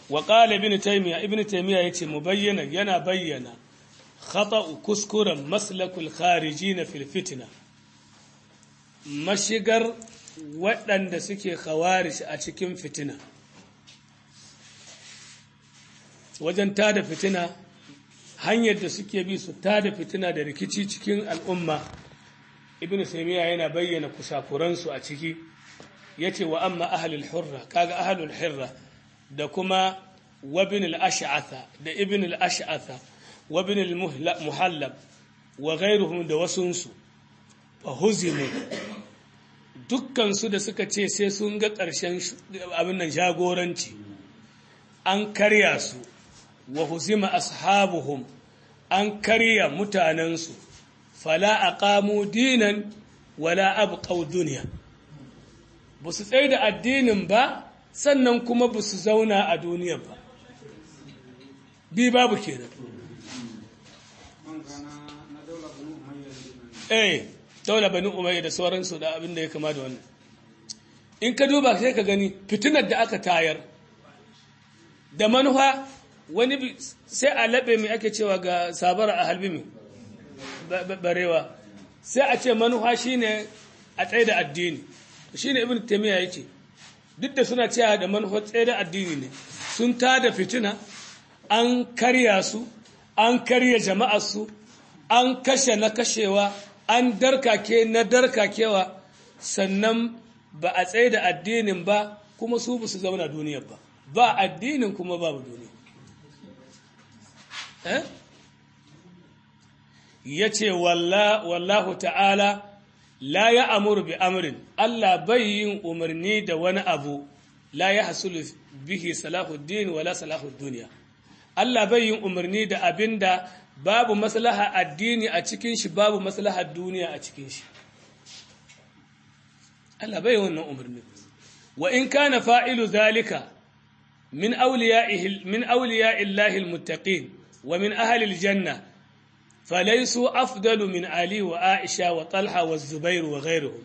wa qala ibn taymiya ibn taymiya yace mubayyana yana bayyana khata'u kuskuren maslakul kharijin fil fitna mashigar waɗanda suke khawarij a cikin fitina wajen tada fitina hanyar da suke bi su tada fitina da rikici cikin al'umma ibn taymiya yana bayyana kusakuransu a ciki yace wa amma ahlul hurra kaga ahlul hurra da kuma wabin al-ash'atha da ibn al-ash'atha wabin al-muhallab wa ghayruhum da wasunsu fa huzimu dukkan su da suka ce sai sun ga ƙarshen abin nan jagoranci an karya su wa huzima ashabuhum an karya mutanensu fala aqamu dinan wala abqaw dunya ba su tsaye da addinin ba sannan kuma ba su zauna a duniya ba bi babu kenan eh daula bani umayya da sauransu da abin da ya kama da wannan in ka duba sai ka gani fitinar da aka tayar da manufa wani sai a laɓe mai ake cewa ga sabara a halbi mai barewa sai a ce manufa shine a tsaye da addini shine ibn taymiya yake duk da suna cewa da manufa tsaye da addini ne sun tada fitina an karya su an karya jama'ar su an kashe na kashewa an darkake na darkakewa sannan ba a tsaye da addinin ba kuma su ba su zauna duniyar ba ba addinin kuma babu duniya eh ya ce wallahu ta'ala la ya amuru bi amrin Allah bai yin umarni da wani abu la ya hasulu bihi salahuddin wala salahud duniya Allah bai yin umarni da abin da babu maslaha addini a cikin shi babu maslaha duniya a cikin shi Allah bai wannan umarni wa in kana fa'ilu zalika min awliya'ihi min awliya'illahi almuttaqin wa min ahli aljanna falaysu afdalu min ali wa aisha wa talha wa zubair wa ghayruhum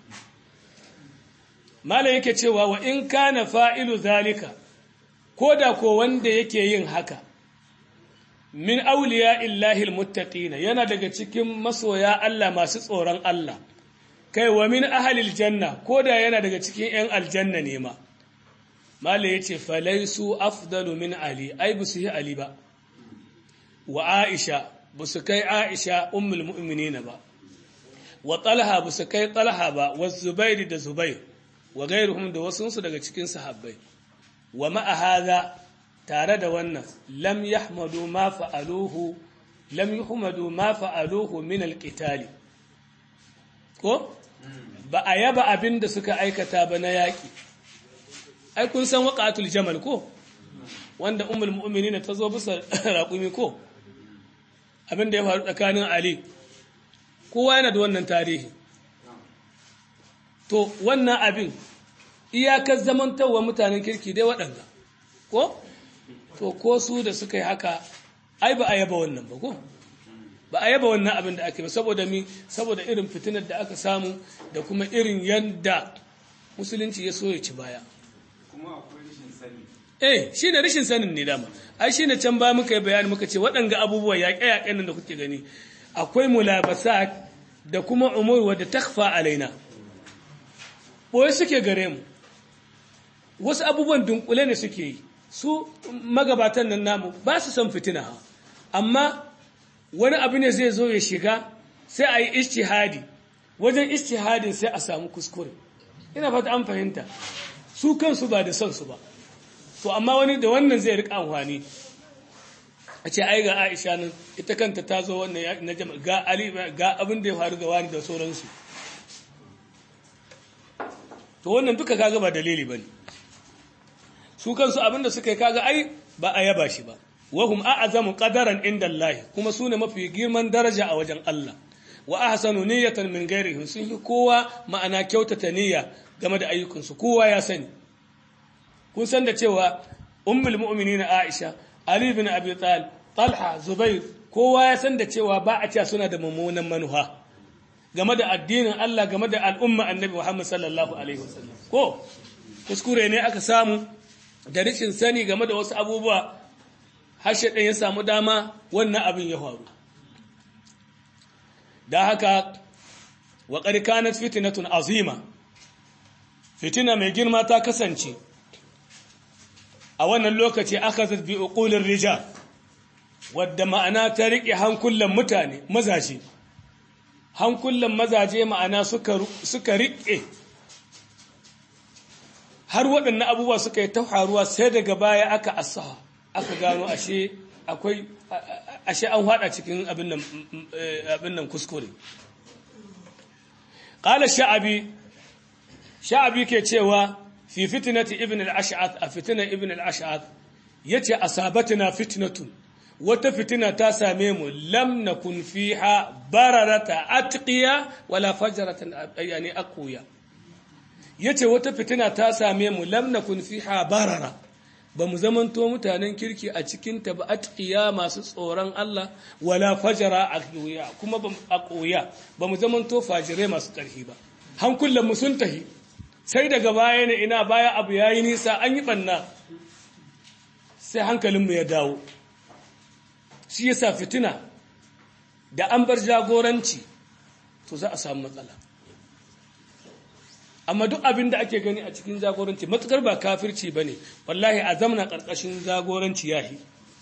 mala yake cewa wa in kana fa'ilu zalika koda ko wanda yake yin haka min awliya'illahi almuttaqin yana daga cikin masoya Allah masu tsoron Allah kai wa min ahalil janna ko da yana daga cikin 'yan aljanna ne ma mala ya ce falaisu afdalu min ali ai ba su yi ali ba wa aisha ba su kai aisha ummul mu'minina ba wa talha ba su kai talha ba wa zubairi da zubair wa gairuhum da wasunsu daga cikin sahabbai wa ma'a hadha tare da wannan lam yahmadu ma fa'aluhu lam yuhmadu ma fa'aluhu min alqitali ko ba a yaba abin da suka aikata ba na yaƙi ai kun san waƙatul jamal ko wanda umul mu'minina ta zo bisa raƙumi ko abin da ya faru tsakanin ali kowa yana da wannan tarihi to wannan abin iyakar zamantarwa mutanen kirki dai waɗanda ko to ko su da suka yi haka ai ba a yaba wannan ba ko ba a yaba wannan abin da ake ba saboda mi saboda irin fitinar da aka samu da kuma irin yadda musulunci ya so ya ci baya kuma akwai rashin sani eh shi ne rashin sanin ne dama ai shi ne can ba muka yi bayani muka ce waɗanga abubuwa yaƙe-yaƙen nan da kuke gani akwai mulabasa da kuma umur wadda takfa alaina boye suke gare mu wasu abubuwan dunkule ne suke yi su magabatan nan namu ba su san fitina amma wani abu ne zai zo ya shiga sai a yi istihadi wajen istihadin sai a samu kuskure ina fata an fahimta su kansu ba da son su ba to amma wani da wannan zai rika amfani a ce ai ga Aisha nan ita kanta ta zo wannan na jama'a ga Ali ga abin da ya faru ga wani da sauransu to wannan duka kaga ba dalili bane su kansu abin da suka yi kaga ai ba a yaba shi ba wahum a'zamu qadaran inda Allah kuma sune mafi girman daraja a wajen Allah wa ahsanu niyyatan min ghairihim sun yi kowa ma'ana kyautata niyya game da ayyukansu kowa ya sani kun san da cewa ummul mu'minin Aisha Ali ibn Abi Talib Talha Zubair kowa ya san da cewa ba a cewa suna da mummunan manuha game da addinin Allah game da al'umma Annabi Muhammad sallallahu alaihi wasallam ko kuskure ne aka samu da rashin sani game da wasu abubuwa har shaɗan ya samu dama wannan abin ya faru da haka wa ƙarƙanat fitinatun azima fitina mai girma ta kasance a wannan lokaci aka zafi uƙulin rija wadda ma'ana ta riƙe hankulan mutane mazaje hankulan mazaje ma'ana suka riƙe har waɗannan abubuwa suka yi ta faruwa sai daga baya aka asaha aka gano ashe akwai ashe an hada cikin abin nan abin nan kuskure qala sha'abi sha'abi ke cewa fi fitnati ibn al-ash'ath a fitna ibn al-ash'ath yace asabatna fitnatun wata fitina ta same mu lam nakun fiha bararata atqiya wala fajratan yani aqwiya yace wata fitina ta same mu lam nakun fiha barara ba mu zamanto mutanen kirki a cikin ta ba atqiya masu tsoron Allah wala fajara aqwiya kuma ba aqwiya ba mu zamanto fajirai masu karfi ba hankulan mu sun tahi sai daga baya ne ina baya abu yayi nisa an yi banna sai hankalin mu ya dawo shi yasa fitina da an bar jagoranci to za a samu matsala amma duk abin da ake gani a cikin jagoranci matukar ba kafirci ba ne wallahi a zamana ƙarƙashin jagoranci yahi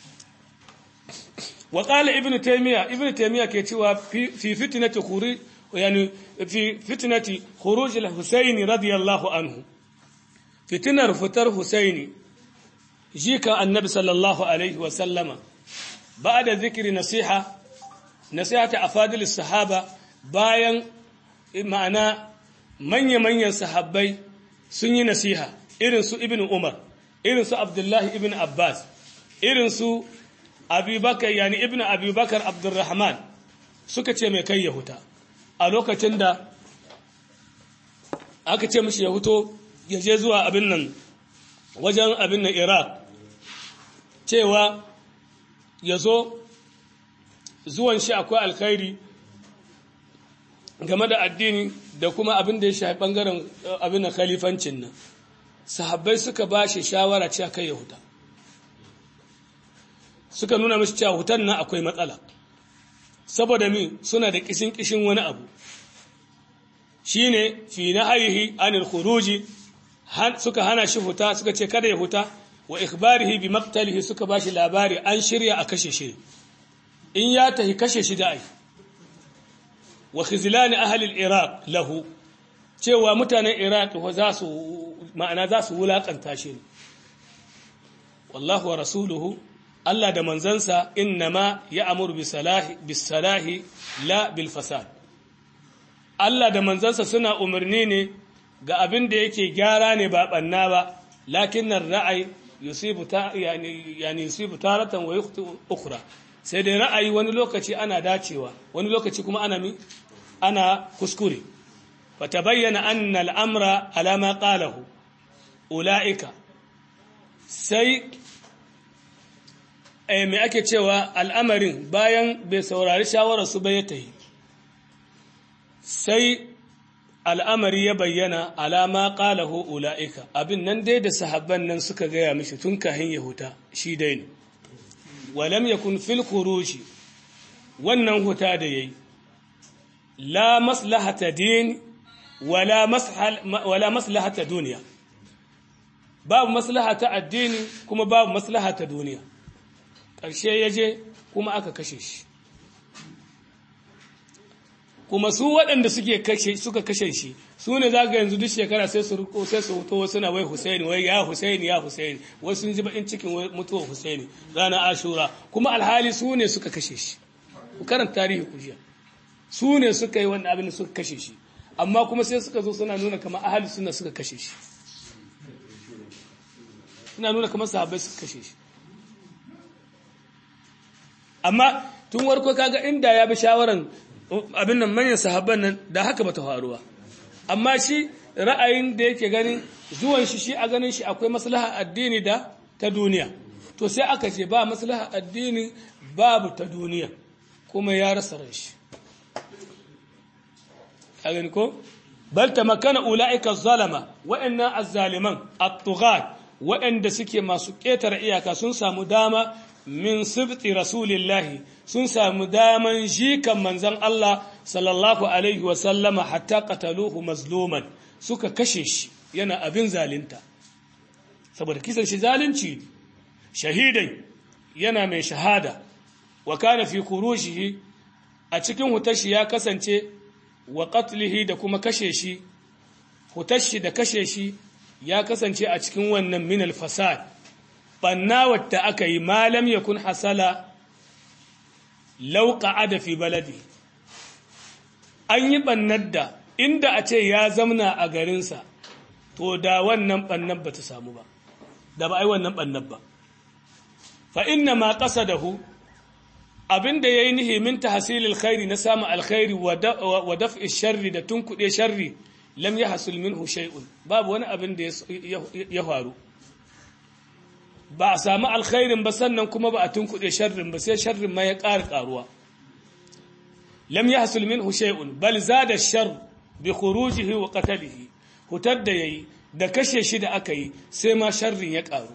wa ƙala ibn taimiyya ibn taimiyya ke cewa fi fitinati khuri yani fi fitinati khuruj al-husayn radiyallahu anhu fitinar fitar husaini jika annabi sallallahu alaihi wa sallama ba'da zikri nasiha nasihata afadil sahaba bayan ma'ana manya-manyan sahabbai sun yi nasiha irin su ibn Umar irin su Abdullahi ibn Abbas irin su Abubakar yani ibn Abubakar Abdurrahman suka ce mai kai ya huta a lokacin da aka ce mishi ya huto ya je zuwa abin nan wajen abin nan Iraq cewa ya zo zuwan shi akwai alkhairi game da addini da kuma abin da ya shafi bangaren abin da khalifancin nan sahabbai suka ba shi shawara cewa kai ya huta suka nuna mashi cewa hutan nan akwai matsala saboda mi suna da kishin kishin wani abu shine fi nahyihi anil khuruji suka hana shi huta suka ce kada ya huta wa ikhbarihi bi maqtalihi suka ba shi labari an shirya a kashe shi in ya tahi kashe shi da ai wa khizlani ahli al-iraq lahu cewa mutanen iraq za su ma'ana za su wulakanta shi wallahu wa rasuluhu Allah da manzansa innama ya'muru bi salahi bis salahi la bil fasad Allah da manzansa suna umarni ne ga abin da yake gyara ne ba banna ba lakinnar ra'ayi yusibu ta yani yani yusibu taratan wa yukhti ukhra sai dai ra'ayi wani lokaci ana dacewa wani lokaci kuma ana mi ana kuskure fatabayyana anna al'amra ala ma qalahu ulaika sai eh me ake cewa al'amarin bayan bai saurari shawarar su ba ya tayi sai al'amari ya bayyana alama qalahu ulaika abin nan dai da sahabban nan suka gaya mishi tun kahin yahuta shi dai ne walam yakun fil khuruji wannan huta da yayi la maslahata din wala mashal wala maslahata duniya babu maslahata addini kuma babu maslahata duniya ƙarshe yaje kuma aka kashe shi kuma su waɗanda suke kashe suka kashe shi su ne za ga yanzu duk shekara sai su riko sai su huto suna wai Husaini wai ya Husaini ya Husaini wai sun ji bakin cikin mutuwar Husaini rana Ashura kuma alhali su ne suka kashe shi ku karanta tarihi ku jiya su ne suka yi wannan abin da suka kashe shi amma kuma sai suka zo suna nuna kamar ahli sunna suka kashe shi suna nuna kamar sahabbai suka kashe shi amma tun warko kaga inda ya bi shawaran abin nan manyan sahabban nan da haka bata faruwa amma shi ra'ayin da yake ganin zuwan shi shi a ganin shi akwai maslaha addini da ta duniya to sai aka ce ba maslaha addini babu ta duniya kuma ya rasa ran shi a gani ko bal tamakkana ulaika zalama wa'anna az-zaliman at-tughat waɗanda suke masu ƙetare iyaka sun samu dama min sibti rasulillahi sun samu daman jikan manzon Allah sallallahu alaihi wa sallama hatta qataluhu mazluman suka kashe shi yana abin zalunta saboda kisan shi zalunci shahidai yana mai shahada wa kana fi kurushihi a cikin hutashi ya kasance wa qatlihi da kuma kashe shi hutashi da kashe shi ya kasance a cikin wannan min al-fasad banna wadda aka yi malam yakun hasala law qa'ada fi baladi an yi bannar da inda a ce ya zamna a garinsa to da wannan bannan ba ta samu ba da ba ai wannan bannan ba fa inna ma qasadahu abinda yayi nihi min tahsilil khairi na samu alkhairi wa daf'i sharri da tunkude sharri lam yahsul minhu shay'un babu wani abin da ya faru ba a samu alkhairin ba sannan kuma ba a tunkude sharrin ba sai sharrin ma ya ƙara ƙaruwa lam yahsul minhu shay'un bal zada shar bi khurujihi wa qatlihi hutar da yayi da kashe shi da aka yi sai ma sharrin ya ƙaru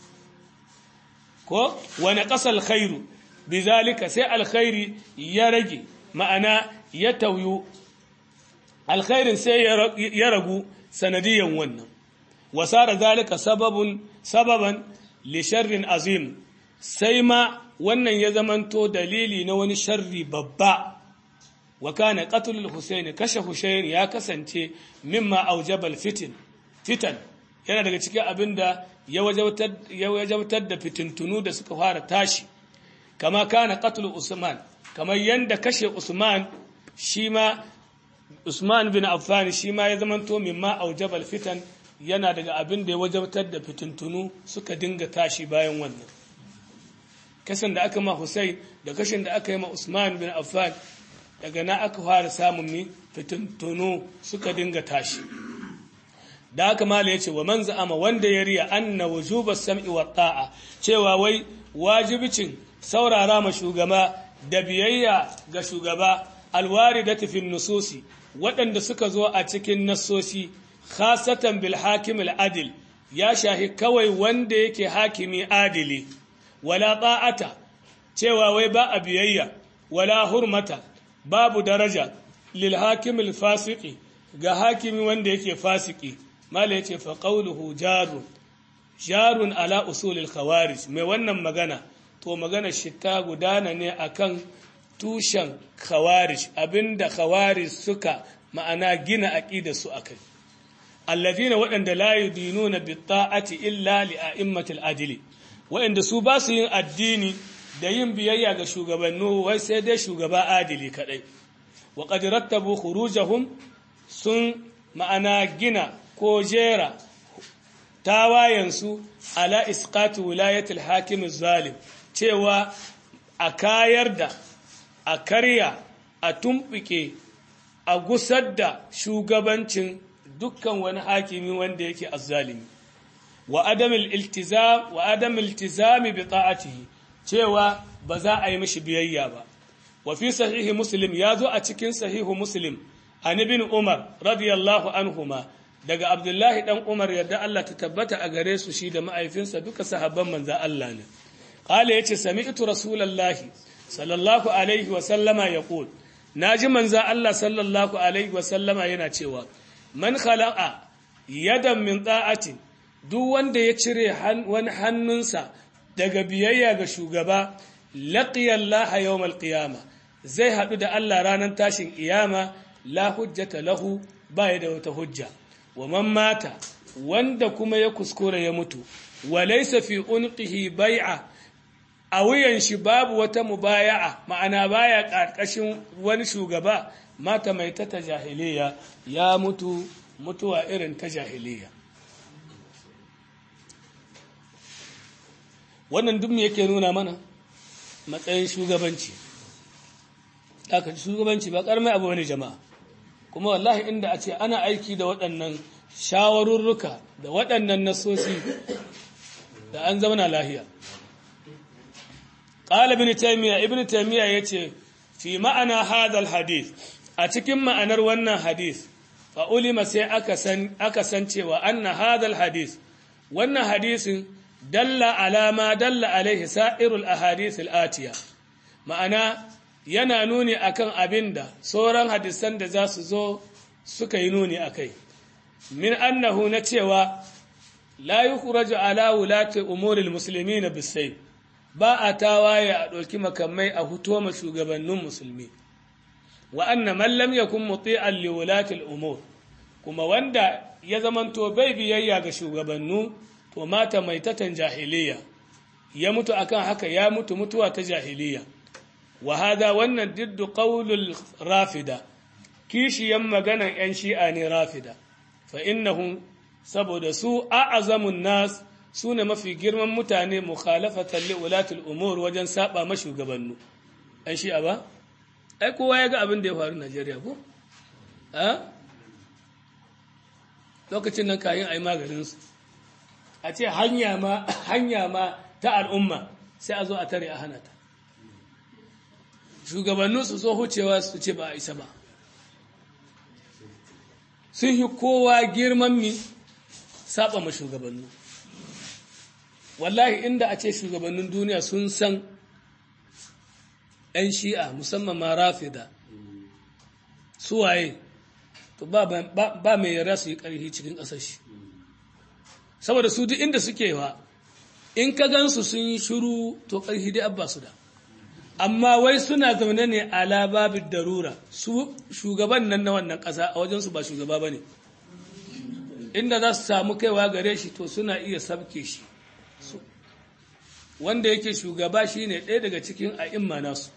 ko wa naqasa alkhairu bizalika sai alkhairi ya rage ma'ana ya tauyu alkhairin sai ya ragu sanadiyan wannan wasara zalika sababun sababan li sharrin azim sai ma wannan ya zamanto dalili na wani sharri babba wa kana qatlul husayn kashe husayn ya kasance mimma aujabal fitin fitan yana daga cikin abinda ya wajabtar ya wajabtar da fitintunu da suka fara tashi kama kana qatlul usman kamar yanda kashe usman shi ma Usman bin Affan shi ma ya zamanto mimma aujabal fitan yana daga abin da ya wajabtar da fitintunu suka dinga tashi bayan wannan kasan da aka ma Hussein da kashin da aka yi ma Usman bin Affan daga na aka fara samun mi fitintunu suka dinga tashi da haka mala yace wa man za'ama wanda ya riya anna wujuba sam'i wa ta'a cewa wai wajibicin saurara ma shugaba da biyayya ga shugaba alwaridati fi nususi waɗanda suka zo a cikin nassosi khasatan bil hakim al adil ya shahi kawai wanda yake hakimi adili wala ta'ata cewa wai ba a biyayya wala hurmata babu daraja lil hakim al fasiqi ga hakimi wanda yake fasiki mala yace fa qawluhu jarun jarun ala usul al khawarij mai wannan magana to magana shi ta gudana ne akan tushen khawarij abinda khawarij suka ma'ana gina aqida su akai alladhina waɗanda la yudinuna bi ta'ati illa li a'immatil adili waɗanda su ba su yin addini da yin biyayya ga shugabannu wai sai dai shugaba adili kadai wa qad rattabu khurujahum sun ma'ana gina ko jera tawayensu ala isqati wilayatil hakim zalim cewa a kayar da a karya a tumɓuke a gusar da shugabancin dukkan wani hakimi wanda yake azzalimi wa adamil iltizam wa adamil iltizami bi ta'atihi cewa ba za a yi mishi biyayya ba wa fi sahihi muslim ya zo a cikin sahihu muslim an ibn umar radiyallahu anhuma daga abdullahi dan umar yadda Allah ta tabbata a gare su shi da ma'aifinsa duka sahabban manzo Allah ne qala yace sami'tu rasulullahi sallallahu alaihi wa sallama yaqul naji manzo Allah sallallahu alaihi wa sallama yana cewa man khala'a yadan min ta'atin duk wanda ya cire wani hannunsa daga biyayya ga shugaba laqiya Allah yawmal qiyama zai hadu da Allah ranar tashin kiyama la hujjata lahu baya da wata hujja wa man mata wanda kuma ya kuskura ya mutu wa laysa fi unqihi bai'a a wuyan shi babu wata mubaya'a ma'ana baya karkashin wani shugaba mata mai ta jahiliya ya mutu mutuwa irin ta jahiliya wannan duk me yake nuna mana matsayin shugabanci haka shugabanci ba karmai abu wani jama'a kuma wallahi inda a ce ana aiki da waɗannan shawarurruka da waɗannan nasosi da an zauna lahiya ƙala ibn taymiya ibn taymiya yace fi ma'ana hadal hadith a cikin ma'anar wannan hadith fa ulima sai aka san aka san cewa anna hadal hadith wannan hadisin dalla alama dalla alaihi sa'irul ahadith al-atiya ma'ana yana nuni akan abinda sauran hadisan da za su zo suka yi nuni akai min annahu na cewa la yukhraju ala wulati umuril muslimin bisayf ba a tawaye a ɗauki makamai a huto ma shugabannin musulmi wa anna man lam yakun muti'an li wulati al-umur kuma wanda ya zamanto bai biyayya ga shugabannu to mata maitatan jahiliya ya mutu akan haka ya mutu mutuwa ta jahiliya wa hada wannan diddu qaulul rafida kishiyan maganan yan shi'a ne rafida fa innahum saboda su a'azamun nas sune mafi girman mutane mukhalafatan li ulatul umur wajen saba ma shugabannu yan shi'a ba ai kowa ya ga abin da ya faru Najeriya ko a lokacin nan kayan ai maganin su a ce hanya ma hanya ma ta al'umma sai a zo a tare a hana ta shugabannin su so hucewa su ce ba a isa ba sun yi kowa girman mi saba ma shugabannu wallahi inda a ce shugabannin duniya sun san 'yan shi'a musamman ma rafida suwaye to ba mai yara su yi ƙarfi cikin ƙasashe saboda su duk inda suke wa in ka gansu sun yi shuru to ƙarfi dai abba su da amma wai suna zaune ne a lababin darura su shugaban nan na wannan ƙasa a wajensu ba shugaba ba ne inda za su samu kaiwa gare shi to suna iya sabke shi wanda yake shugaba shi ne ɗaya daga cikin a'imma nasu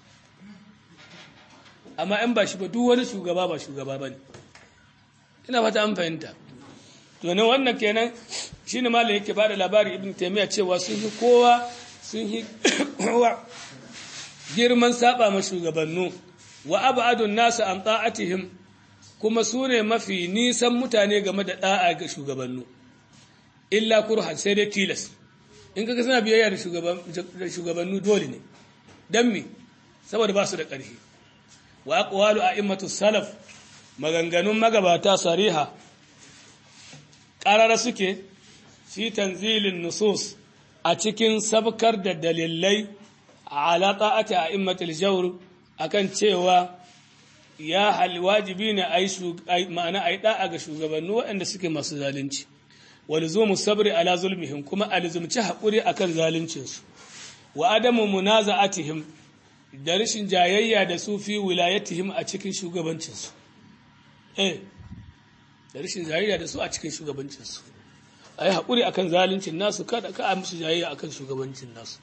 amma in ba shi ba duk wani shugaba ba shugaba ba ne ina fata an fahimta to ne wannan kenan shi ne malam yake ba da labari ibn taimiyya cewa sun yi kowa sun yi kowa girman saba ma shugabannu wa abadun nasu an ta'atihim kuma su ne mafi nisan mutane game da da'a ga shugabannu illa kurhan sai dai tilas in kaga suna biyayya da shugabannu dole ne dan me saboda ba su da ƙarfi wa aqwalu a'immatu salaf maganganun magabata sariha qarara suke fi tanzilin nusus a cikin sabkar da dalilai ala ta'ati a'immatul jawr akan cewa ya hal wajibi ne ai ma'ana ai da'a ga shugabannu waɗanda suke masu zalunci walzumu sabri ala zulmihim kuma alzumci haƙuri akan zaluncinsu wa adamu munaza'atihim da rashin jayayya da su fi wilayatihim a cikin shugabancinsu eh da rashin jayayya da su a cikin shugabancinsu ayi haƙuri akan zaluncin nasu kada ka a musu jayayya akan shugabancin nasu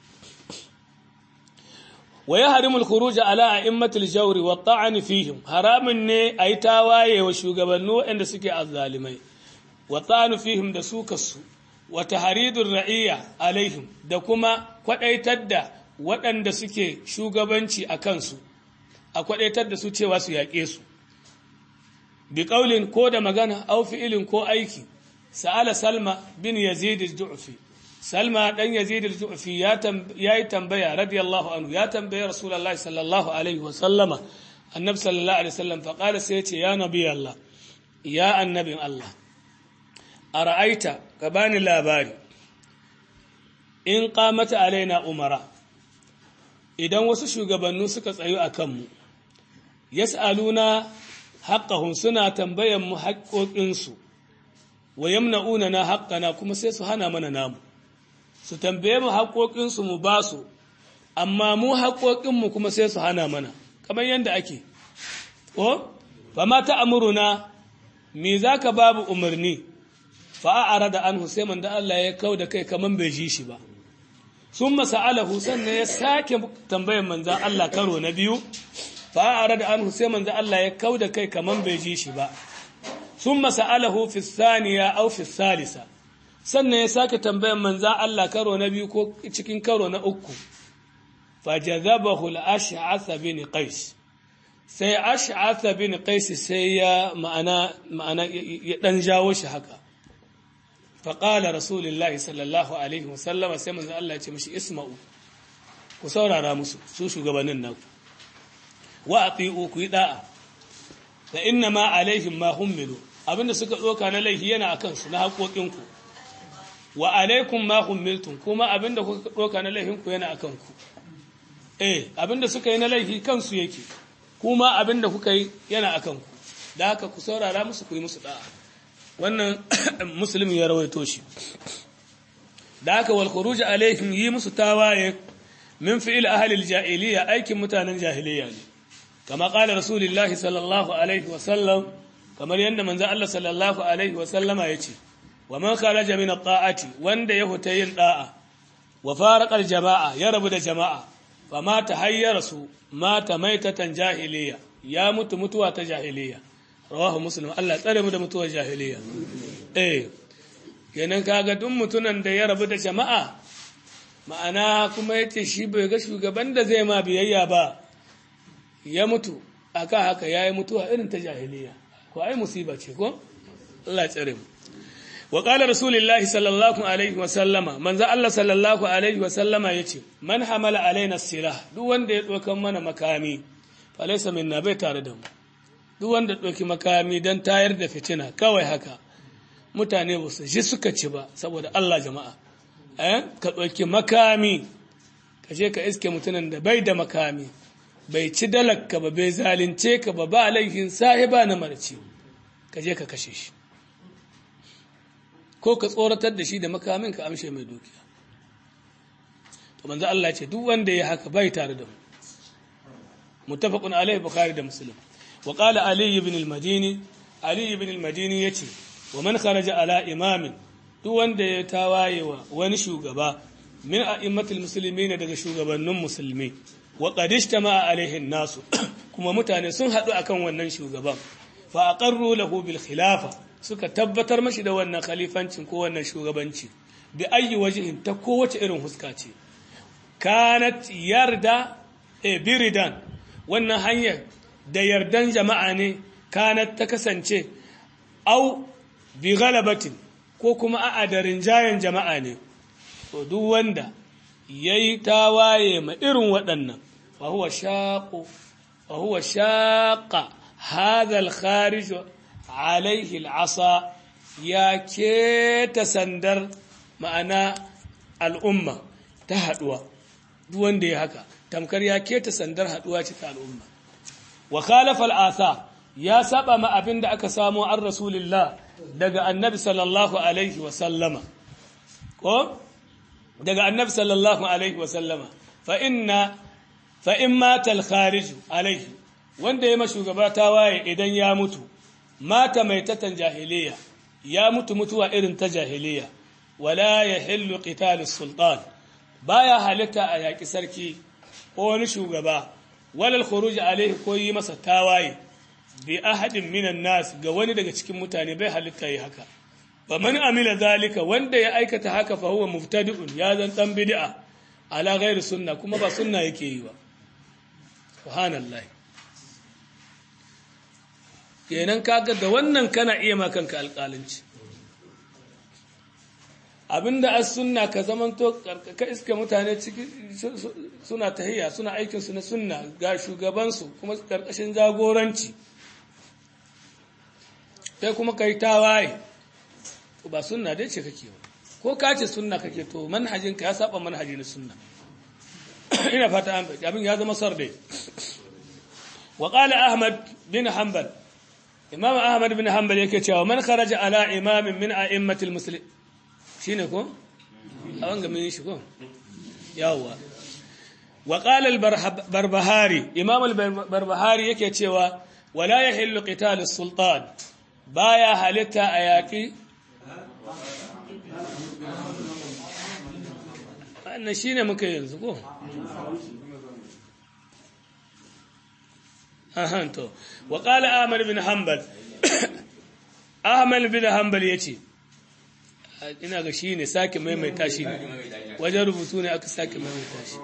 wa yahrimu al-khuruj ala a'immatil jawri wa ta'n fihim haramun ne ayi tawaye wa shugabannu waɗanda suke azzalimai wa fihim da sukarsu wa tahridur ra'iyya alaihim da kuma kwadaitar da waɗanda suke shugabanci a kansu a kwadaitar da su cewa su yaƙe su bi qaulin ko da magana aw fi'ilin ko aiki sa'ala salma bin yazid al-ju'fi salma dan yazid al-ju'fi ya yi tambaya radiyallahu anhu ya tambaye rasulullahi sallallahu alaihi wa sallama annabi sallallahu alaihi wasallam fa qala sai ya ce ya nabi allah ya annabin allah a ra'aita ka bani labari in ƙamata alaina umara idan wasu shugabannu suka tsayu a kanmu yas'aluna haqqahum suna tambayan mu haƙoƙinsu wa yamna'una na haqqana kuma sai su hana mana namu su tambaye mu haƙoƙinsu mu ba su amma mu haƙoƙinmu kuma sai su hana mana kamar yadda ake ko fa ma ta'muruna me zaka babu umarni fa'ara da an Hussein da Allah ya kau da kai kaman bai ji shi ba. Sun masa'alahu sannan ya sake tambayan manzan Allah karo na biyu, fa'ara da an Hussein da Allah ya kau da kai kaman bai ji shi ba. Sun masa'alahu fi saniya au fi salisa, sannan ya sake tambayan manzan Allah karo na biyu ko cikin karo na uku. Fajazabahu al-ash'atha bin Qais. Sai ash'atha bin Qais sai ya ma'ana ma'ana ya dan jawo shi haka. faƙala rasulullahi sallallahu alaihi wasallama sai manzan Allah ya ce mashi isma'u ku saurara musu su shugabannin naku wa a ku yi da'a da inna ma alaihim ma hummilu abinda suka tsoka na laifi yana a kansu na haƙoƙinku wa alaikum ma humiltum kuma abinda kuka doka na laifin ku yana akan ku eh abinda suka yi na laifi kansu yake kuma abinda kuka yi yana akan ku da haka ku saurara musu ku yi musu da'a wannan muslim ya rawaito shi da haka wal khuruj alaihim yi musu tawaye min fi'il ahli al-jahiliya aikin mutanen jahiliya ne kama qala rasulullahi sallallahu alaihi wa sallam kamar yanda manzo Allah sallallahu alaihi wa sallama yace wa man kharaja min at-ta'ati wanda ya huta yin da'a wa faraqa al-jama'a ya rabu da jama'a fa ma tahayyara su mata maitatan jahiliya ya mutu mutuwa ta jahiliya rawahu muslim Allah tsare mu da mutuwar jahiliya eh kenan kaga duk mutunan da ya rabu da jama'a ma'ana kuma yace shi bai ga shugaban da zai ma biyayya ba ya mutu aka haka yayi mutuwa irin ta jahiliya ko ai musiba ce ko Allah ya tsare mu wa qala rasulullahi sallallahu alaihi wa sallama manzo Allah sallallahu alaihi wa sallama yace man hamala alaina silah duk wanda ya dokan mana makami falaysa minna bai tare da mu duk wanda doki makami dan tayar da fitina kawai haka mutane ba su ji suka ci ba saboda Allah jama'a eh ka doki makami ka je ka iske mutunan da bai da makami bai ci dalakka ba bai zalunce ka ba ba laifin sahiba na marci ka je ka kashe shi ko ka tsoratar da shi da makamin ka amshe mai dukiya to manzo Allah ce duk wanda ya haka bai tare da mu muttafaqun alaihi bukhari da muslim wa qala ali ibn al-madini ali ibn al-madini yace wa man kharaja ala imamin duk wanda ya tawaye wa wani shugaba min a'immatul muslimin daga shugabannin musulmi wa qad ijtama'a alaihi nasu kuma mutane sun hadu akan wannan shugaban fa aqarru lahu bil khilafa suka tabbatar mashi da wannan khalifancin ko wannan shugabanci bi ayi wajhin ta kowace irin huska ce kanat yarda e biridan wannan hanyar da yardan jama'a ne kanat ta kasance au bi galabatin ko kuma a'a da rinjayen jama'a ne to duk wanda yayi tawaye ma irin waɗannan fa huwa shaqu fa huwa shaqa hadha al-kharij alaihi al'asa ya keta sandar ma'ana al'umma ta haɗuwa duk wanda ya haka tamkar ya keta sandar haɗuwa ce ta al'umma wa khalafa al'asa ya saba ma abin da aka samu an rasulillah daga annabi sallallahu alaihi wa sallama ko daga annabi sallallahu alaihi wa sallama fa inna fa in mata al-kharij alaihi wanda ya ma shugaba ta waye idan ya mutu mata mai tatan jahiliya ya mutu mutuwa irin ta jahiliya wala ya hillu qitalus sultan baya halitta a yaki sarki ko wani shugaba walal khuruj alaihi ko yi masa tawaye bi ahadin minan nas ga wani daga cikin mutane bai halitta yi haka fa man amila zalika wanda ya aikata haka fa huwa mubtadi'un ya zan dan bid'a ala ghairi sunna kuma ba sunna yake yi ba subhanallahi kenan kaga da wannan kana iya makanka alƙalanci abinda as sunna ka zamanto ka iska mutane ciki suna tahiyya suna aikin su na sunna ga shugabansu kuma karkashin jagoranci sai kuma kai tawaye to ba sunna dai ce kake ba ko ka ce sunna kake to manhajin ka ya saba manhaji na sunna ina fata an abin ya zama sarde wa qala ahmad bin hanbal imam ahmad bin hanbal yake cewa man kharaja ala imamin min a'immatil muslim shine ko a wanga mun shi ko yawa wa qala al barbahari imam al barbahari yake cewa wala yahillu qital as sultan baya halitta a yaki wannan shine muka yanzu ko ahanto wa qala ahmad bin hanbal ahmad bin hanbal yace ina ga shine sake maimaita shi wajen rubutu ne aka sake maimaita shi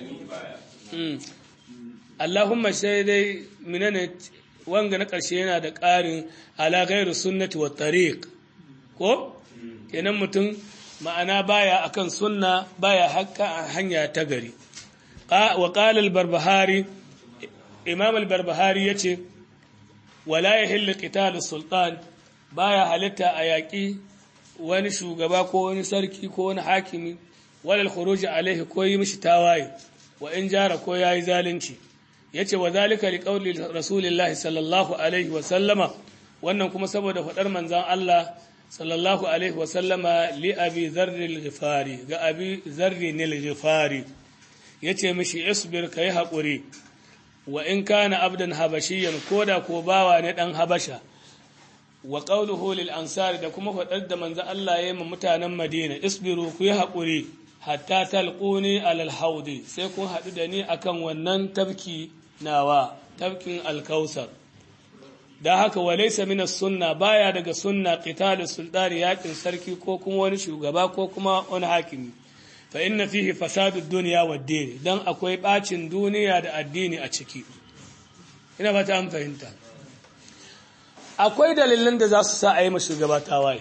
Allahumma sai dai minane wanga na ƙarshe yana da ƙarin ala ghairu sunnati wa tariq ko kenan mutum ma'ana baya akan sunna baya hakka hanya ta gari wa qala al-barbahari imam al-barbahari yace wala yahillu qitalu sultan baya halitta a yaƙi wani shugaba ko wani sarki ko wani hakimi walal khuruji alaihi ko yi mishi tawaye wa in jara ko yayi zalunci yace wa zalika liqauli rasulillahi sallallahu alaihi wa sallama wannan kuma saboda fadar manzon Allah sallallahu alaihi wa sallama li abi dharr al-ghifari ga abi dharr al-ghifari yace mishi isbir kai hakuri wa in kana abdan habashiyan koda ko bawa ne dan habasha wa qawluhu lil ansar da kuma fadar da manzo Allah yayin mutanen Madina isbiru ku yi hakuri hatta talquni alal haudi sai kun hadu da ni akan wannan tabki nawa tabkin alkausar da haka walaysa min sunna baya daga sunna qital sultani yakin sarki ko kuma wani shugaba ko kuma wani hakimi fa inna fihi fasadu dunya wad din dan akwai bacin duniya da addini a ciki ina ba ta an fahimta akwai dalilan da za su sa a yi shugaba tawaye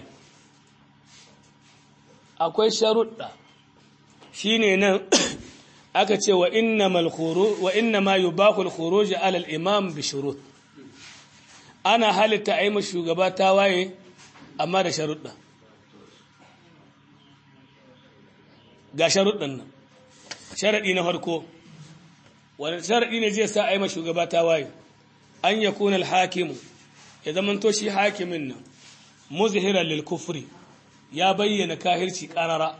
akwai sharuɗa shi ne nan aka ce wa inna ma yi bakul khuruji alal imam bi shurut ana halitta a yi shugaba tawaye amma da sharuɗa ga sharuɗan nan sharaɗi na farko wani sharaɗi ne zai sa a yi shugaba tawaye an yakuna al-hakimu ya zamanto shi hakimin nan muzhiran lil kufri ya bayyana kahirci qarara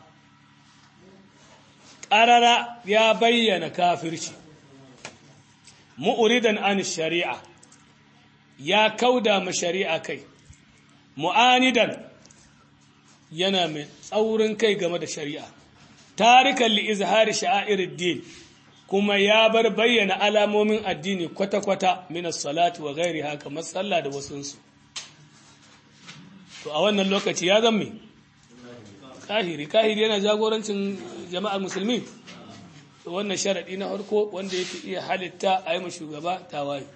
qarara ya bayyana kafirci mu'ridan an shari'a ya kauda ma shari'a kai mu'anidan yana mai tsaurin kai game da shari'a tarikan li izhari sha'airid din kuma ya bar bayyana alamomin addini kwata-kwata minas salati wa gairi haka matsala da wasunsu to a wannan lokaci ya zama kahiri kahiri yana jagorancin jama'ar musulmi to wannan sharaɗi na harko wanda yake iya halitta a yi shugaba tawaye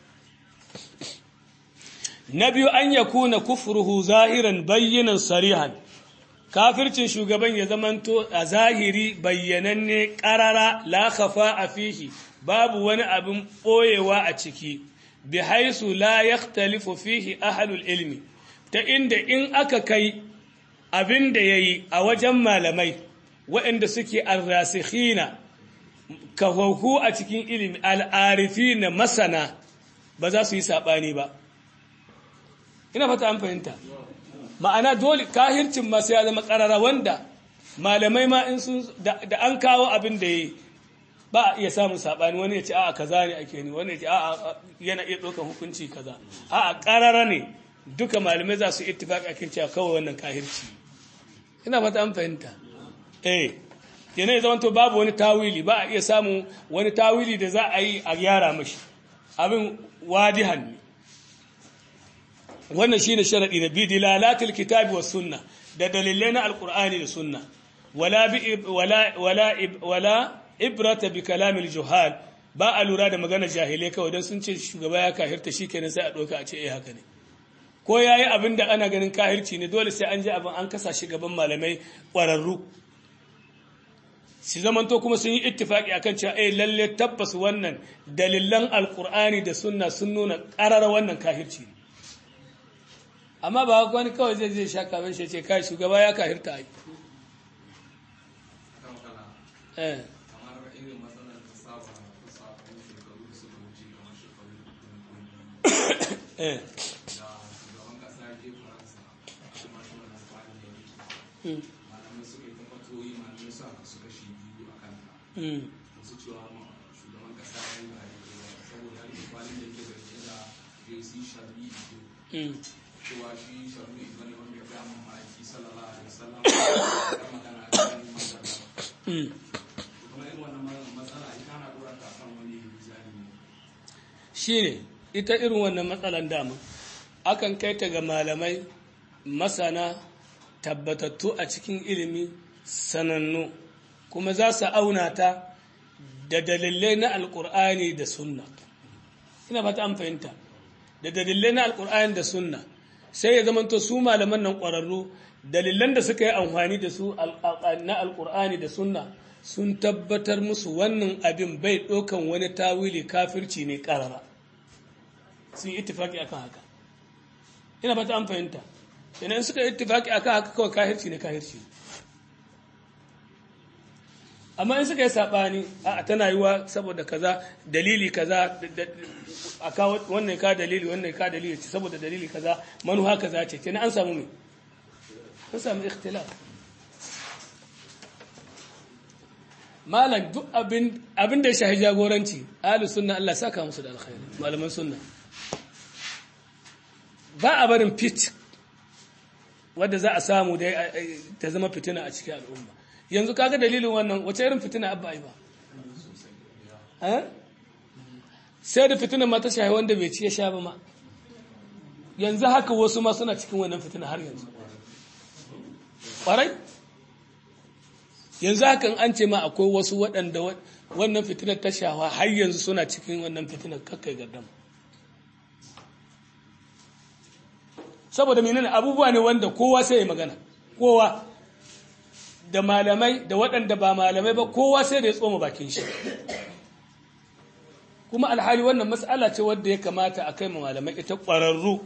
na biyu an ya kuna kufruhu zahiran bayyanan sarihan kafircin shugaban ya zamanto a zahiri bayyananne ƙarara la khafa a fihi babu wani abin ɓoyewa a ciki bi haisu la yakhtalifu fihi ahlul ilmi ta inda in aka kai abin da yayi a wajen malamai waɗanda suke arrasikhina kafahu a cikin ilimi al'arifina masana ba za su yi saɓani ba ina fata an fahimta ma'ana dole kahircin ma sai ya zama karara wanda malamai ma in sun da an kawo abin da yi ba a iya samun sabani wani ya ce a'a kaza ne ake ni wani ya ce a'a yana iya ɗaukar hukunci kaza a'a karara ne duka malamai za su ittifaqi akan cewa kawai wannan kahirci ina fata an fahimta eh yana ya zamanto babu wani tawili ba a iya samun wani tawili da za a yi a gyara mashi abin wadihan ne wannan shine sharadi na bi dilalatil kitabi was sunna da dalilai na alqur'ani da sunna wala bi wala wala wala ibrata bi kalamil juhal ba a lura da magana jahilai kawai dan sun ce shugaba ya kahirta shikenan sai a doka a ce eh haka ne ko yayi abin da ana ganin kahirci ne dole sai an ji abin an kasa shi gaban malamai ƙwararru shi zamanto kuma sun yi ittifaki akan cewa eh lalle tabbas wannan dalilan alqur'ani da sunna sun nuna ƙarar wannan kahirci ne amma ba wani kawai zai zai sha kamen shi ce kai shugaba ya kahirta ai eh kamar irin matsalar ta saba ta saba shekaru da suka wuce kamar shekaru eh da shugaban kasa ya je faransa kuma shi wannan tsarin da yake malamai suka yi ta fatoyi malamai su aka suka shi biyu a kanta mm wasu cewa ma shugaban kasa ya yi ba daidai ba saboda irin kwalin da yake zarge da jc sharbi mm cewa shi sharbi bane wanda ya gaya mun ma'aiki sallallahu alaihi wasallam ya magana a cikin magana mm kuma irin wannan matsala ita na dora ta kan wani zalimi shine ita irin wannan matsalan dama akan kai ta ga malamai masana tabbatattu a cikin ilimi sanannu kuma za su auna ta da dalilai na alkur'ani da sunna ina fata an fahimta da dalilai na alkur'ani da sunna sai ya zamanto su malaman nan ƙwararru dalilan da suka yi amfani da su na alkur'ani da sunna sun tabbatar musu wannan abin bai ɗaukan wani tawili kafirci ne ƙarara sun yi ittifaki akan haka ina fata an fahimta idan suka yi ittifaki akan haka kawai kahirci ne kahirci amma in suka yi sabani a tana yiwa saboda kaza dalili kaza a kawo wannan ka dalili wannan ka dalili ce saboda dalili kaza manuha kaza ce kenan an samu me an samu ikhtilaf malam duk abin abin da ya shahi jagoranci ahli sunna Allah saka musu da alkhairi malaman sunna ba a barin fit wadda za a samu da ta zama fitina a cikin al'umma yanzu kaga dalilin wannan wace irin fitina abba ai ba sai da fitina ma ta shahi wanda bai ci ya sha ba ma yanzu haka wasu ma suna cikin wannan fitina har yanzu ƙwarai yanzu hakan an ce ma akwai wasu waɗanda wannan fitinar ta shawa har yanzu suna cikin wannan fitinar kakkai gardama saboda menene abubuwa ne wanda kowa sai ya magana kowa da malamai da waɗanda ba malamai ba kowa sai da ya tsoma bakin shi kuma alhali wannan matsala ce wadda ya kamata a kai malamai ita ƙwararru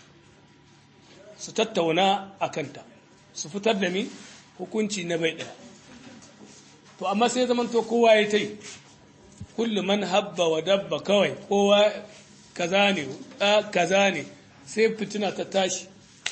su tattauna a kanta su fitar da mi hukunci na bai ɗaya to amma sai zaman to kowa ya ta yi kullum man habba wa dabba kawai kowa kaza ne kaza ne sai fitina ta tashi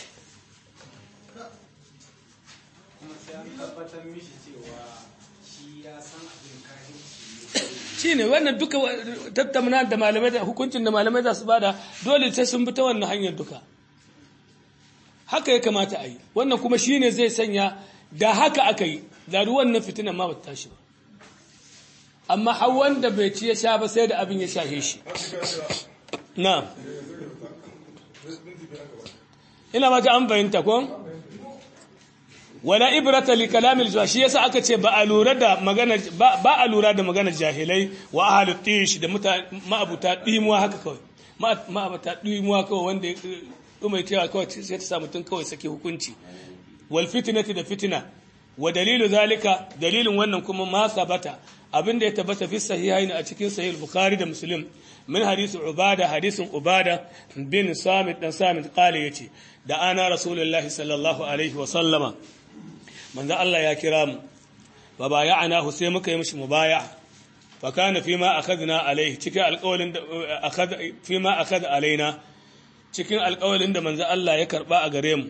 shi ne wannan duka tattauna da malamai da hukuncin da malamai za su bada dole sai sun bi ta wannan hanyar duka haka ya kamata a yi wannan kuma shi ne zai sanya da haka aka yi da wannan fitinan ma ba ta tashi ba amma har wanda bai ci ya sha ba sai da abin ya shahe shi na ina mata an fahimta ko wala ibrata li kalamil zuwa shi yasa aka ce ba a lura da magana ba a lura da maganar jahilai wa ahlu tish da ma'abuta dimuwa haka kawai ma'abuta dimuwa kawai wanda mai cewa kawai sai ta sa mutum kawai sake hukunci wal fitnati da fitina wa dalilu zalika dalilin wannan kuma ma sabata abinda ya tabbata fi sahihaini a cikin sahih bukhari da muslim min hadisi ubada hadisin ubada bin samit dan samit qala yace da ana rasulullahi sallallahu alaihi wa sallama manzo Allah ya kira mu wa bay'anahu sai muka yi mishi mubaya fa kana fima akhadna alaihi cikin alƙawalin da akhad fima akhad alaina cikin alƙawalin da manzo Allah ya karba a gare mu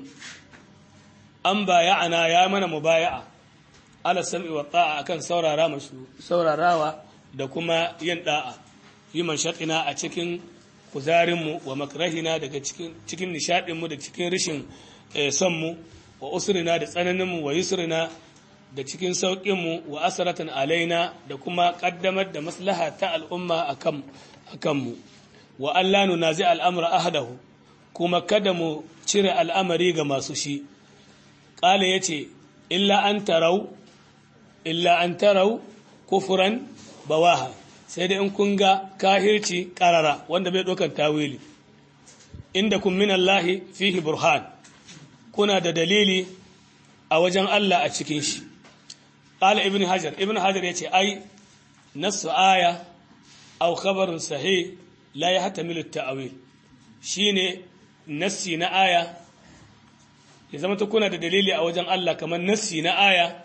an bay'ana ya mana mubaya'a ala sam'i wa ta'a akan saurara masu saurarawa da kuma yin da'a yi manshaɗina a cikin kuzarinmu wa makrahina daga cikin nishaɗinmu da cikin rashin sonmu wa usrina da tsananinmu wa yusrina da cikin sauƙinmu wa asaratan alaina da kuma ƙaddamar da maslaha ta al'umma a kanmu wa Allah nuna zai al'amura ahadahu kuma kada mu cire al'amari ga masu shi ƙala ya ce illa an tarau illa an tarau kufuran bawaha sai dai in kun ga kahirci karara wanda bai ɗaukar tawili inda kun min Allahi fihi burhan kuna da dalili a wajen Allah a cikin shi ƙala ibn hajar ibn hajar ya ce ai nasu aya au khabarin sahih la ya hata milu ta'awil shine nassi na aya ya zama ta kuna da dalili a wajen Allah kamar nassi na aya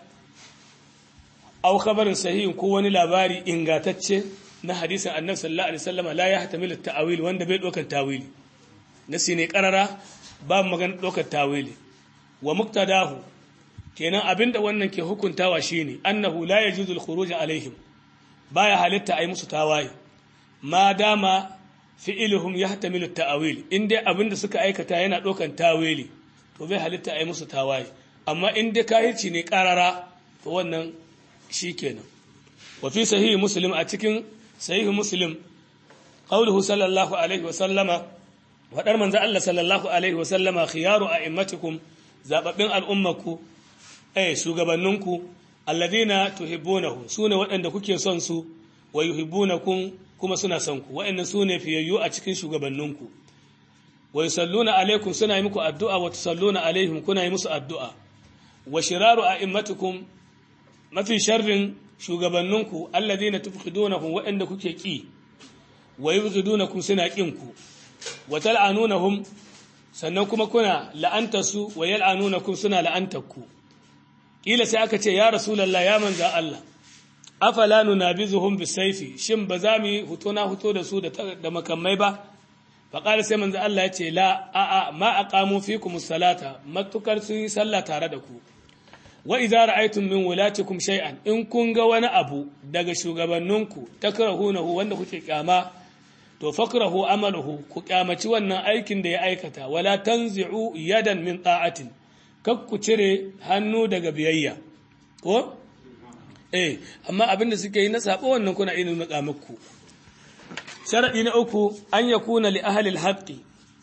aw khabarin sahihin ko wani labari ingatacce na hadisin annabi sallallahu alaihi wasallam la yahtamil at-ta'wil wanda bai dokar tawili nasi ne karara ba magana dokar tawili wa muqtadahu kenan abinda wannan ke hukuntawa shine annahu la yajuzu al-khuruj alaihim baya halitta ai musu tawaye ma dama fi'iluhum yahtamilu at-ta'wil inda abinda suka aikata yana dokan tawili to bai halitta ai musu tawaye amma inda kahirci ne karara to wannan shi kenan wa fi sahihi muslim a cikin sahihi muslim qauluhu sallallahu alaihi wa sallama wadar manzo Allah sallallahu alaihi wa sallama khiyaru a'immatikum zababbin al'ummaku eh shugabanninku alladhina tuhibbunahu sune waɗanda kuke son su wa yuhibbunakum kuma suna son ku waɗannan sune fiyayyu a cikin shugabanninku wa yusalluna alaikum suna yi muku addu'a wa tusalluna alaihim kuna yi musu addu'a wa shiraru a'immatikum mafi sharrin shugabanninku alladhina tufkhidunahum waɗanda kuke ki wa yubghidunakum suna kin ku wa tal'anunahum sannan kuma kuna la'anta su wa yal'anunakum suna la'antarku kila sai aka ce ya rasulullah ya manza Allah afala nunabizuhum bisayfi shin ba za mu yi huto na huto da su da makamai ba fa qala sai manzo Allah ya ce la a a ma aqamu fikum salata matukar sun yi sallah tare da ku wa idza ra'aytum min wulatikum shay'an in kun ga wani abu daga shugabanninku takrahunahu wanda kuke kyama to fakrahu amaluhu ku kyamaci wannan aikin da ya aikata wala tanzi'u yadan min ta'atin kak ku cire hannu daga biyayya ko eh amma abin da suke yi na sabo wannan kuna ina nuna muku sharadi na uku an yakuna li ahli al-haqqi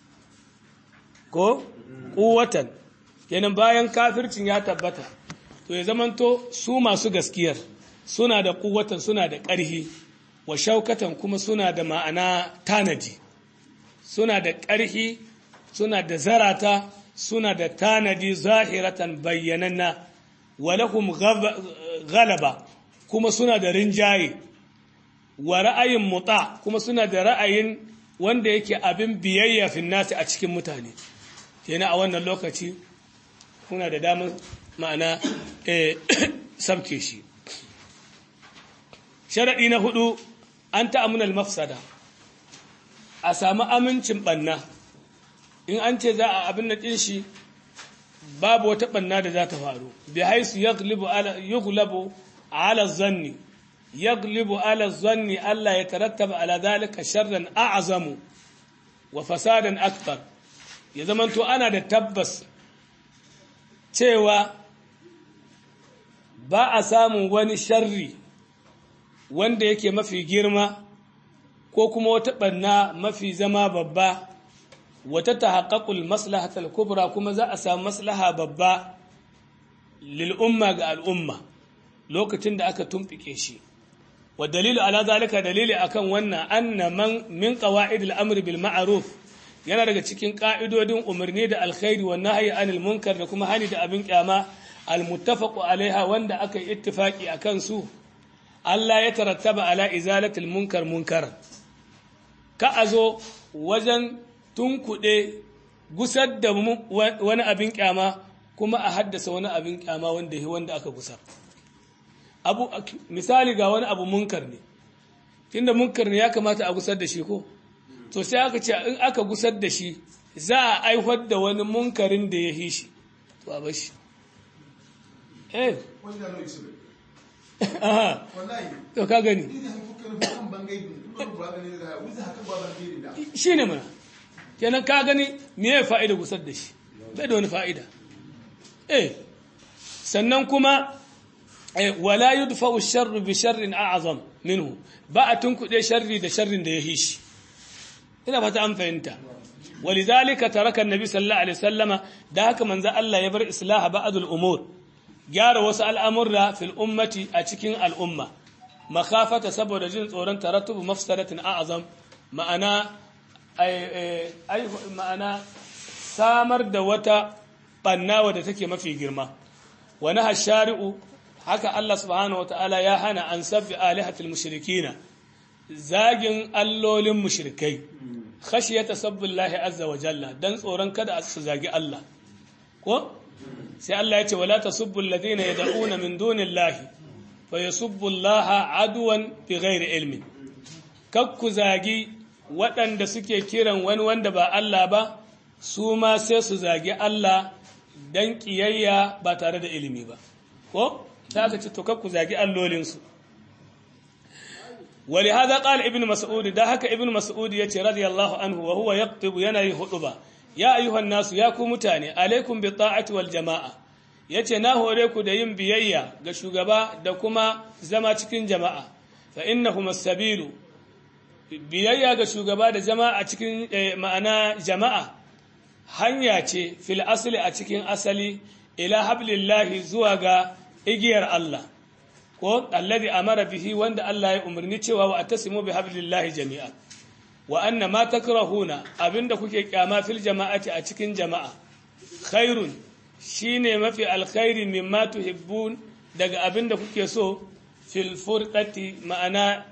ko quwwatan kenan bayan kafircin ya tabbata to ya zamanto su masu gaskiyar suna da quwwatan suna da ƙarhi wa shaukatan kuma suna da ma'ana tanadi suna da ƙarhi suna da zarata suna da tanadi zahiratan bayyananna walahum galaba kuma suna da rinjaye wa ra'ayin muta kuma suna da ra'ayin wanda yake abin biyayya finnati a cikin mutane kenan a wannan lokaci kuna da damar ma'ana sabke shi sharaɗi na hudu an ta'amunal mafsada a sami amincin ɓanna in an ce za a abin na ƙin shi babu wata ɓanna da za ta faru bi haisu yuglabu ala zanni yaglibu ala zanni Allah ya tarattaba ala zalika sharran a'zamu wa fasadan akbar ya zamanto ana da tabbas cewa ba a samun wani sharri wanda yake mafi girma ko kuma wata ɓanna mafi zama babba wata ta haƙaƙul maslahatar kubra kuma za a samu maslaha babba lil'umma ga al'umma lokacin da aka tumɓike shi wa dalilu ala zalika dalili akan wannan anna man min qawaid al-amr bil ma'ruf yana daga cikin ka'idodin umarni da alkhairi wa nahyi anil munkar da kuma hani da abin kyama al-muttafaq alaiha wanda aka yi ittifaki akan su Allah ya tarattaba ala izalatil munkar munkar ka azo wajen tunkuɗe gusar da wani abin kyama kuma a haddasa wani abin kyama wanda ya wanda aka gusar abu misali ga wani abu munkar ne tunda munkar ne ya kamata a gusar da shi ko to sai aka ce in aka gusar da shi za a aiwar da wani munkarin da ya yi shi to a bashi eh aha to ka gani shi ne mana kenan ka gani me ya fa'ida gusar da shi bai da wani fa'ida eh sannan kuma wala yudfa'u sharru bi sharrin a'zam minhu ba a tunkuɗe sharri da sharrin da ya yi shi ina fata an fahimta walidhalika taraka annabi sallallahu alaihi wasallama da haka manzo Allah ya bar islaha ba'dul umur gyara wasu al'amurra fil ummati a cikin al'umma makafata saboda jin tsoron tarattubu mafsadatin a'azam ma'ana ma'ana samar da wata banna wadda take mafi girma wani hashari'u haka Allah subhanahu wa ta'ala ya hana an sabbi alihatul mushrikina zagin allolin mushrikai khashiyata sabbillahi azza wa jalla dan tsoron kada su zagi Allah ko sai Allah ya ce wala tasubbu alladhina yad'una min dunillahi fa yasubbu Allah adwan bighairi ilmin kakku zagi waɗanda suke kiran wani wanda ba Allah ba su ma sai su zagi Allah dan kiyayya ba tare da ilimi ba ko sai aka ce to kakku zagi allolinsu ولهذا قال ابن مسعود ده هكا ابن مسعود يتي رضي الله عنه وهو يكتب ينهي خطبه ya ayyuhan nasu ya ku mutane alaikum bi ta'ati wal jama'a yace na hore ku da yin biyayya ga shugaba da kuma zama cikin jama'a fa innahum as-sabilu biyayya ga shugaba da jama'a a cikin ma'ana jama'a hanya ce fil asli a cikin asali ila hablillahi zuwa ga igiyar Allah ko alladhi amara bihi wanda Allah ya umarni cewa wa atasimu bi hablillahi jami'a wa anna ma takrahuna abinda kuke kyama fil jama'ati a cikin jama'a khairun shine mafi alkhairi mimma tuhibbun daga abinda kuke so fil furqati ma'ana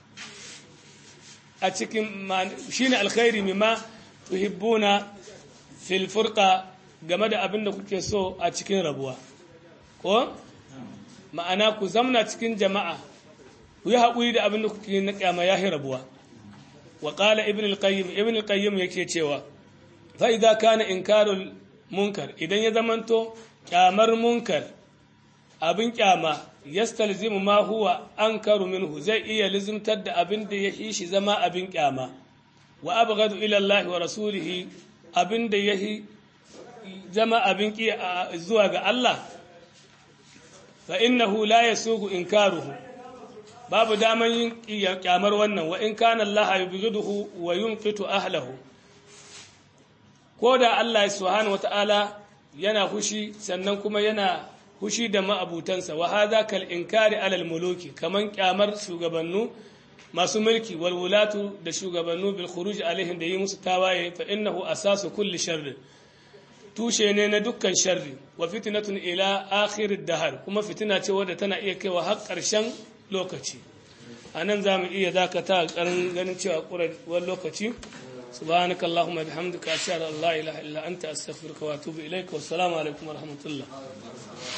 a cikin shine alkhairi mimma tuhibbuna fil furqa game da abin da kuke so a cikin rabuwa ko ma'ana ku zamna cikin jama'a ku yi haƙuri da abin da kuke na kyama ya rabuwa wa qala ibn al-qayyim ibn al-qayyim yake cewa fa idza kana inkarul munkar idan ya zamanto kyamar munkar abin kyama yastalzimu ma huwa ankaru minhu zai iya lizimtar da abin da ya shi zama abin kyama wa abghadu ila Allah wa rasulihi abin da ya zama abin ki zuwa ga Allah fa innahu la yasugu inkaruhu babu daman yin kyamar wannan wa in kana Allah yubghiduhu wa yunqitu ahlahu ko da Allah subhanahu wata'ala yana hushi sannan kuma yana hushi da ma'abutansa wa hadha kal inkari alal muluki kaman kyamar shugabannu masu mulki wal wulatu da shugabannu bil khuruj alaihim da yi musu tawaye fa innahu asasu kulli sharri tushe ne na dukkan sharri wa fitnatun ila akhir dahar kuma fitina ce wadda tana iya kaiwa har ƙarshen lokaci anan zamu iya dakata ƙarin ganin cewa ƙurar lokaci سبحانك اللهم وبحمدك أشهد أن لا إله إلا أنت أستغفرك وأتوب إليك والسلام عليكم ورحمة الله